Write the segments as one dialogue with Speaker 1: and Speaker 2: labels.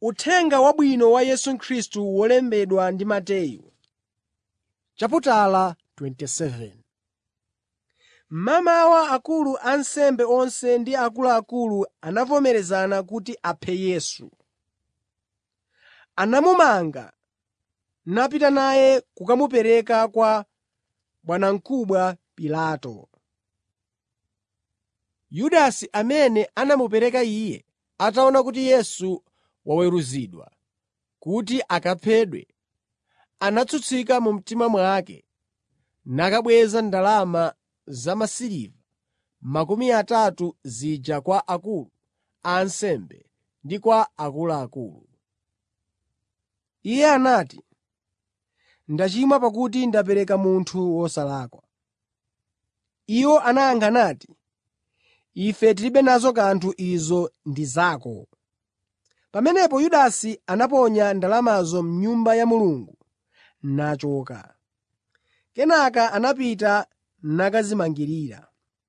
Speaker 1: Uthenga Wabwino wa Yesu Khristu wolembedwa ndi Mateyu Mmamawa akulu a ansembe onse ndi akuluakulu anavomerezana kuti aphe Yesu. Anamumanga napita naye kukamupereka kwa bwanamkubwa Pilato. Yudasi amene anamupereka Iye, ataona kuti Yesu waweruzidwa kuti akaphedwe, anatsutsika mu mtima mwake nakabweza ndalama zamasiliva makumi atatu zija kwa akulu a ansembe ndi kwa akuluakulu. Iye anati, “Ndachimwa pakuti ndapereka munthu wosalakwa.” Iwo anayankha nati, “Ife tilibe nazo kanthu izo ndi zako.” Pamenepo Yudasi anaponya ndalamazo m'Nyumba ya Mulungu nachoka. Kenaka anapita nakadzimangirira.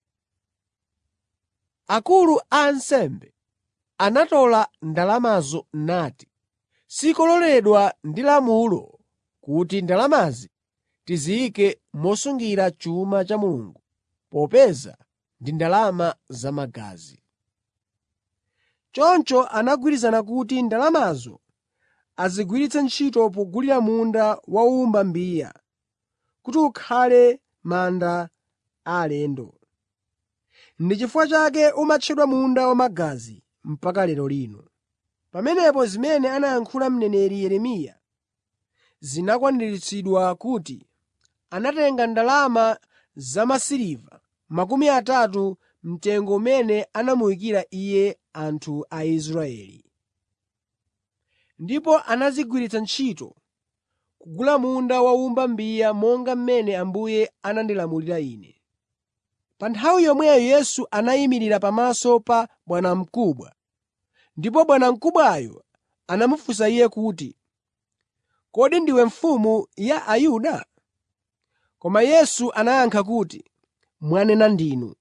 Speaker 1: Akulu a ansembe anatola ndalamazo nati, “Sikololedwa ndi lamulo kuti ndalamazi tiziyike mosungira chuma cha Mulungu popeza ndi ndalama zamagazi.” Choncho anagwirizana kuti ndalamazo azigwiritse ntchito pogulira munda wa owumba mbiya kuti ukhale manda a alendo. Ndi chifukwa chake umatchedwa munda wamagazi mpaka lero lino. Pamenepo zimene anayankhula mneneri Yeremiya zinakwaniritsidwa kuti, “Anatenga ndalama zamasiliva makumi atatu mtengo umene anamuyikira Iye anthu a Israeli. Ndipo anazigwiritsa ntchito kugula munda wa owumba mbiya monga mmene Ambuye anandilamulira ine.” Pa nthawi yomweyo Yesu anayimirira pamaso pa bwanamkubwa, ndipo bwanamkubwayo anamufunsa Iye kuti, “Kodi ndiwe mfumu ya Ayuda?” Koma Yesu anayankha kuti, “Mwanena ndinu.”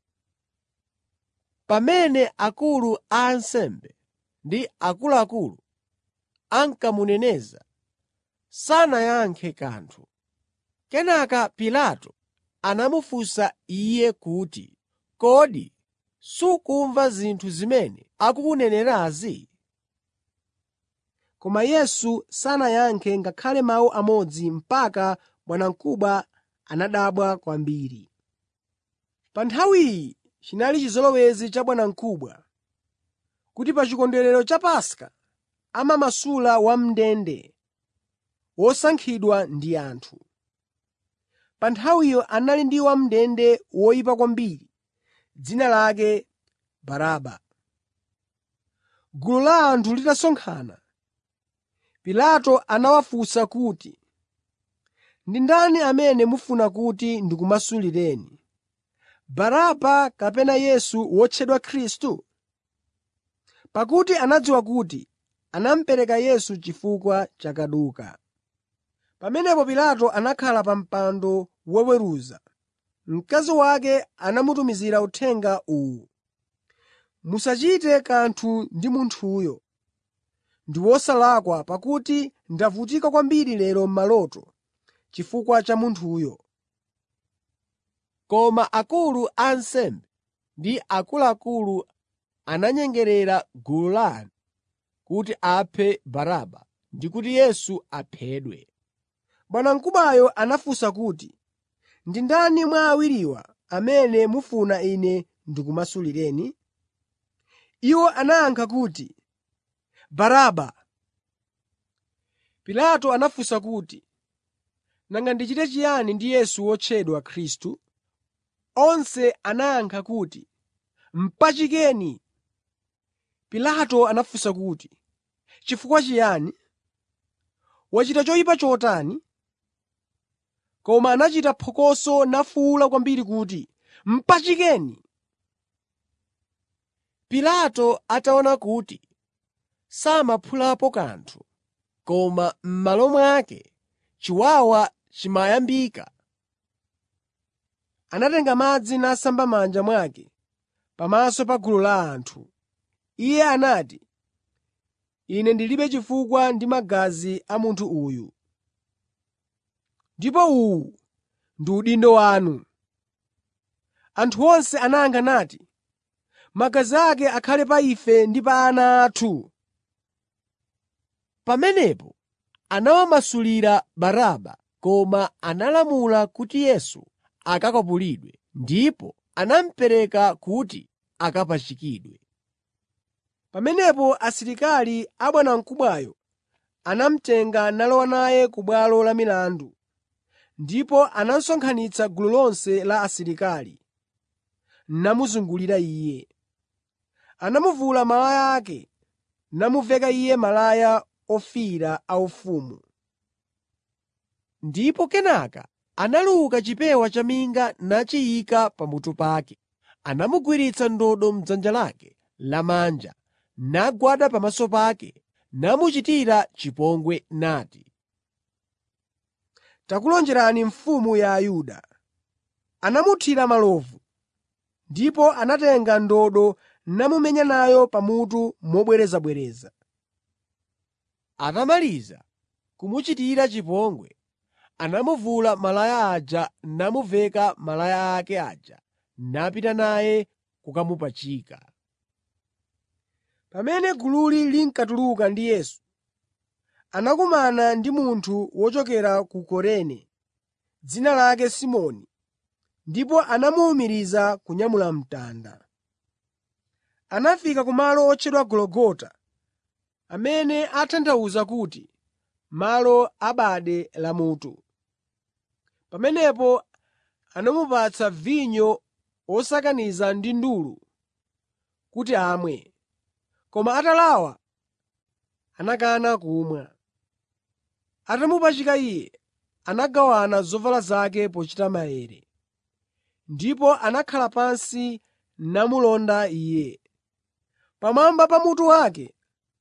Speaker 1: Pamene akulu a ansembe ndi akuluakulu ankamuneneza, sanayankhe kanthu. Kenaka Pilato anamufunsa Iye kuti, “Kodi sukumva zinthu zimene akukunenerazi?” Koma Yesu sanayankhe ngakhale mawu amodzi mpaka bwanamkubwa anadabwa kwambiri. Pa nthawiyi chinali chizolowezi cha bwanamkubwa kuti pa chikondwerero cha Paska amamasula wam'ndende wosankhidwa ndi anthu. Pa nthawiyo anali ndi wam'ndende woyipa kwambiri, dzina lake Baraba. Gulu la anthu litasonkhana, Pilato anawafunsa kuti, “Ndi ndani amene mufuna kuti ndikumasulireni, Baraba kapena Yesu wotchedwa Khristu?” Pakuti anadziwa kuti anamupereka Yesu chifukwa cha kaduka. Pamenepo Pilato anakhala pa mpando woweruza. Mkazi wake anamutumizira uthenga uwu: “Musachite kanthu ndi munthuyo. Ndi wosalakwa pakuti ndavutika kwambiri lero m'maloto chifukwa cha munthuyo.” Koma akulu a ansembe ndi akuluakulu ananyengerera gulu la anthu kuti aphe Baraba ndi kuti Yesu aphedwe. Bwanamkubwayo anafunsa kuti, “Ndi ndani mwa awiriwa amene mufuna ine ndikumasulireni?” Iwo anayankha kuti, “Baraba.” Pilato anafunsa kuti, “Nanga ndichite chiyani ndi Yesu wotchedwa Khristu?” Onse anayankha kuti, “Mpachikeni!” Pilato anafunsa kuti, “Chifukwa chiyani? Wachita choyipa chotani?” Koma anachita phokoso nafuwula kwambiri kuti, “Mpachikeni!” Pilato ataona kuti samaphulapo kanthu, koma m'malo mwake chiwawa chimayambika, anatenga madzi nasamba m'manja mwake pamaso pa gulu la anthu. Iye anati, Ine ndilibe chifukwa ndi magazi a munthu uyu. Ndipo uwu ndi udindo wanu.” Anthu onse anayankha nati, “Magazi ake akhale pa ife ndi pa ana athu.”
Speaker 2: Pamenepo anawamasulira Baraba, koma analamula kuti Yesu akakwapulidwe, ndipo anamupereka kuti akapachikidwe.
Speaker 1: Pamenepo asilikali a bwanamkubwayo anamutenga nalowa naye ku bwalo la milandu, ndipo anasonkhanitsa gulu lonse la asilikali, namuzungulira Iye. Anamuvula malaya ake, namuveka Iye malaya ofiira aufumu.
Speaker 2: Ndipo kenaka analuka chipewa chaminga nachiyika pamutu pake. Anamugwiritsa ndodo m'dzanja lake lamanja, nagwada pamaso pake, namuchitira chipongwe nati,
Speaker 1: “Takulonjerani Mfumu ya Ayuda.” Anamuthira malovu, ndipo anatenga ndodo namumenya nayo pamutu mobwerezabwereza.
Speaker 2: Atamaliza kumuchitira chipongwe, anamuvula malaya aja namuveka malaya ake aja napita naye kukamupachika.
Speaker 1: Pamene gululi linkatuluka ndi Yesu, anakumana ndi munthu wochokera ku Kurene, dzina lake Simoni, ndipo anamuwumiriza kunyamula mtanda. Anafika kumalo otchedwa Gologota, amene atanthauza kuti, “Malo a bade lamutu.” Pamenepo anamupatsa vinyo wosakaniza ndi ndulu kuti amwe, koma atalawa anakana kumwa. Atamupachika Iye, anagawana zovala zake pochita maere, ndipo anakhala pansi namulonda Iye. Pamwamba pa mutu wake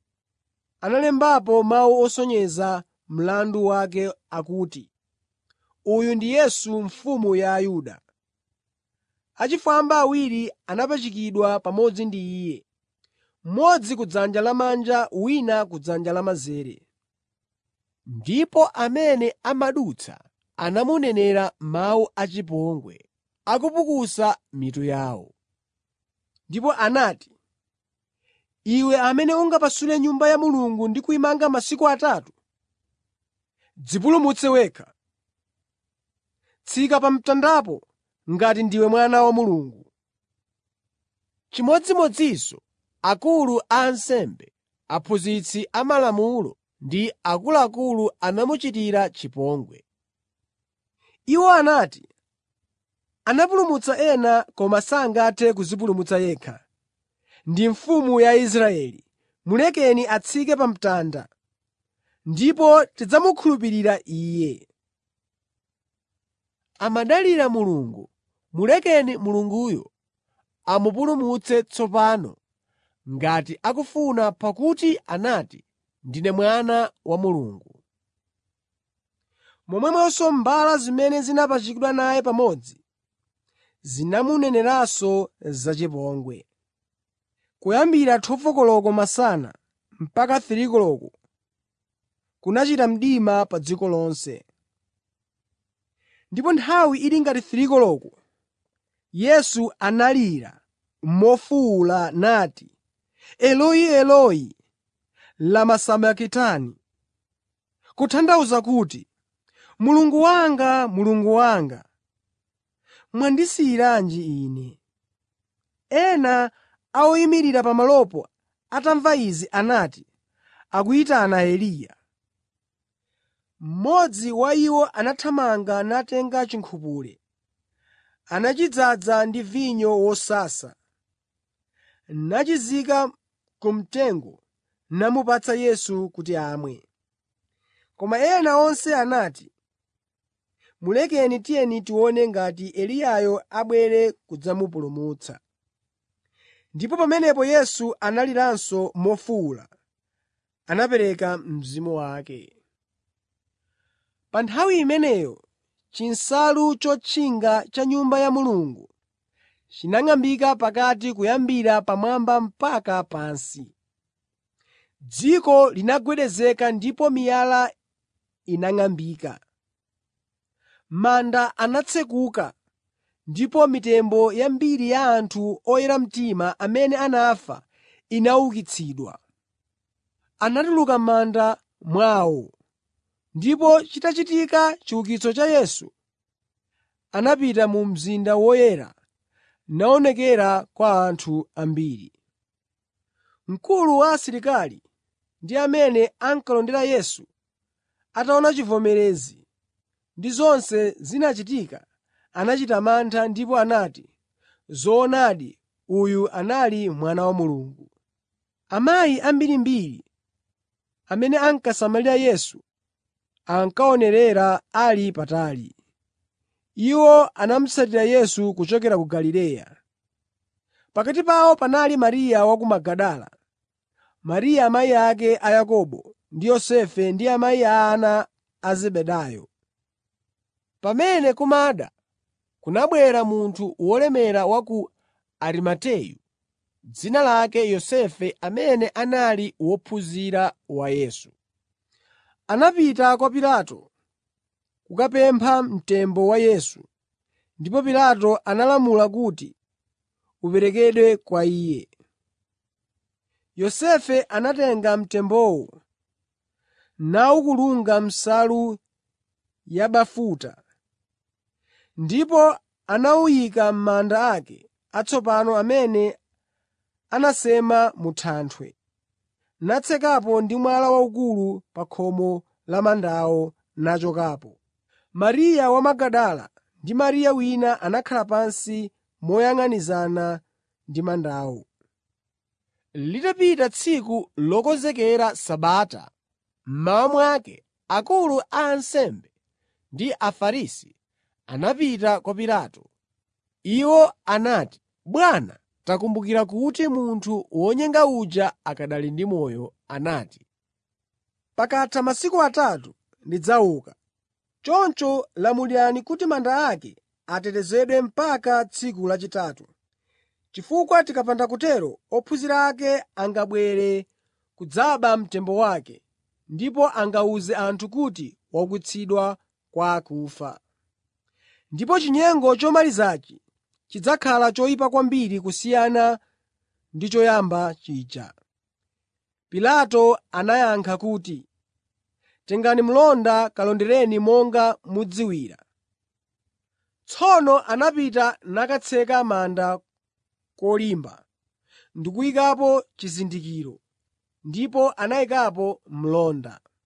Speaker 1: analembapo mawu osonyeza mlandu wake akuti, “Uyu ndi Yesu Mfumu ya Ayuda.” Achifwamba awiri anapachikidwa pamodzi ndi Iye, mmodzi kudzanja lamanja wina kudzanja lamanzere.
Speaker 2: Ndipo amene amadutsa anamunenera mawu achipongwe, akupukusa mitu yawo.
Speaker 1: Ndipo anati, “Iwe amene ungapasule Nyumba ya Mulungu ndi kuyimanga masiku atatu, dzipulumutse wekha. Tsika pa mtandapo ngati ndiwe Mwana wa Mulungu.”
Speaker 2: Chimodzimodzinso akulu a ansembe, aphunzitsi amalamulo ndi akuluakulu anamuchitira chipongwe.
Speaker 1: Iwo anati, “Anapulumutsa ena koma sangathe kudzipulumutsa yekha. Ndi Mfumu ya Israeli. Mulekeni atsike pa mtanda, ndipo tidzamukhulupirira Iye.”
Speaker 2: Amadalira Mulungu. Mulekeni Mulunguyo amupulumutse tsopano ngati akufuna pakuti anati, “Ndine Mwana wa Mulungu.”
Speaker 1: Momwemonso mbala zimene zinapachikidwa naye pamodzi zinamuneneranso zachipongwe. Kuyambira 12 koloko masana mpaka 3 koloko kunachita mdima pa dziko lonse. Ndipo nthawi ili ngati 3 koloko, Yesu analira mofuwula nati, “Eloi, Eloi, lama sabakitani?” Kutanthauza kuti, “Mulungu wanga, Mulungu wanga, mwandisiyiranji Ine?” Ena a oyimirira pamalopo atamva izi anati, “Akuyitana Eliya.” Mmodzi wa iwo anathamanga natenga chinkhupule, anachidzaza ndi vinyo wosasa, nachizika ku mtengo namupatsa Yesu kuti amwe. Koma ena onse anati, “Mulekeni tiyeni tione ngati Eliyayo abwere kudzamupulumutsa.” Ndipo pamenepo Yesu analiranso mofuwula, anapereka mzimu wake. Pa nthawi imeneyo chinsalu chotchinga cha m'Nyumba ya Mulungu chinang'ambika pakati kuyambira pamwamba mpaka pansi. dziko linagwedezeka ndipo miyala inang'ambika. Manda anatsekuka ndipo mitembo yambiri ya anthu oyera mtima amene anafa inaukitsidwa. Anatuluka m'manda mwawo, ndipo chitachitika chiukitso cha Yesu, anapita mu mzinda woyera naonekera kwa anthu ambiri. Mkulu wa asilikali ndi amene ankalondera Yesu ataona chivomerezi ndi zonse zinachitika, anachita mantha ndipo anati, “Zoonadi, uyu anali Mwana wa Mulungu.” Amayi ambirimbiri amene ankasamalira Yesu ankaonerera ali patali. Iwo anamutsatira Yesu kuchokera ku Galileya. Pakati pawo panali Mariya wa ku Magadala, Mariya amayi ake a Yakobo ndi Yosefe ndi amayi a ana a Zebedayo. Pamene kumada, kunabwera munthu wolemera wa ku Arimateyu, dzina lake Yosefe amene anali wophunzira wa Yesu. Anapita kwa Pilato kukapempha mtembo wa Yesu, ndipo Pilato analamula kuti uperekedwe kwa iye. Yosefe anatenga mtembowo nawukulunga m'nsalu yabafuta, ndipo anawuyika m'manda ake atsopano amene anasema mu thanthwe, natsekapo ndi mwala waukulu pa khomo la mandawo nachokapo. Mariya wa Magadala ndi Mariya wina anakhala pansi moyang'anizana ndi mandawo. Litapita tsiku lokonzekera Sabata, mmawa mwake akulu a ansembe ndi Afarisi anapita kwa Pilato. Iwo anati, “Bwana, takumbukira kuti munthu wonyenga uja akanali ndi moyo anati, ‘Pakatha masiku atatu ndidzauka.’ Choncho lamulirani kuti manda ake atetezedwe mpaka tsiku lachitatu, chifukwa tikapanda kutero ophunzira ake angabwere kudzaba mtembo wake ndipo angawuze anthu kuti waukitsidwa kwa akufa. Ndipo chinyengo chomalizachi chidzakhala choyipa kwambiri kusiyana ndi choyamba chija.” Pilato anayankha kuti, “Tengani mlonda kalondereni monga mudziwira.” Tsono anapita nakatseka manda kolimba ndi kuyikapo chizindikiro, ndipo anayikapo mlonda.